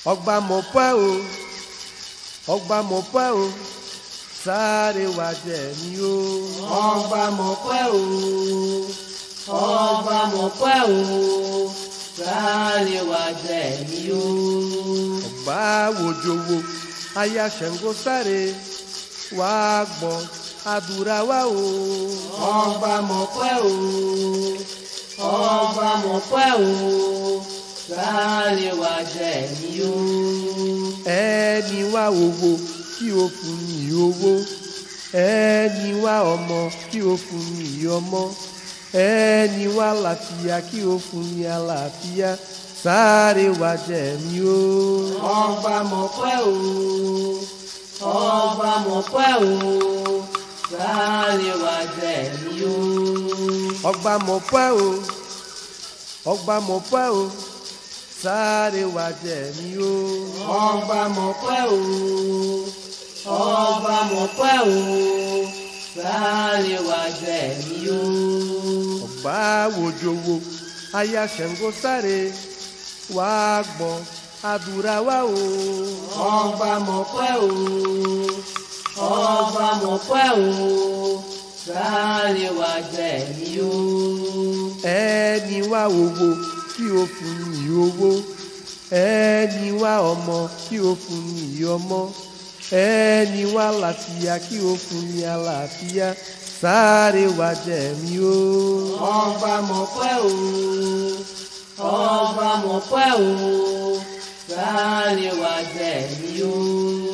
ọgbà mọ̀ pẹ́ o ọgbà mọ̀ pẹ́ o sáré wá jẹ mí o. ọgbà mọ̀ pẹ́ o ọgbà mọ̀ pẹ́ o sáré wá jẹ mí o. ọgbà wojowo aya Ṣàngó sáré wá gbọ́ àdúrà wa o. ọgbà mọ̀ pẹ́ o ọgbà mọ̀ pẹ́ o sáré wá jẹ mí o. ẹni wá owó kí o fún ní owó ẹni wá ọmọ kí o fún ní ọmọ ẹni wá àlàáfíà kí o fún ní àlàáfíà sáré wá jẹ mí o. ọgbà mọ̀ pẹ́ o ọgbà mọ̀ pẹ́ o sáré wá jẹ mí o. ọgbà mọ̀ pẹ́ o ọgbà mọ̀ pẹ́ o sáré wá jẹ mí o. ọgbà mọ̀ pẹ́ o ọgbà mọ̀ pẹ́ o sáré wá jẹ mí o. ọgbà wojowo aya Ṣàngó sáré wá gbọ́ àdúrà wa o. ọgbà mọ̀ pẹ́ o ọgbà mọ̀ pẹ́ o sáré wá jẹ mí o. ẹni wá owó kí o fún ní owó ẹni wá ọmọ kí o fún ní ọmọ ẹni wá àlàáfíà kí o fún ní àlàáfíà sáré wá jẹ mí o. ọgbà mọ̀ pẹ́ o ọgbà mọ̀ pẹ́ o sáré wá jẹ mí o.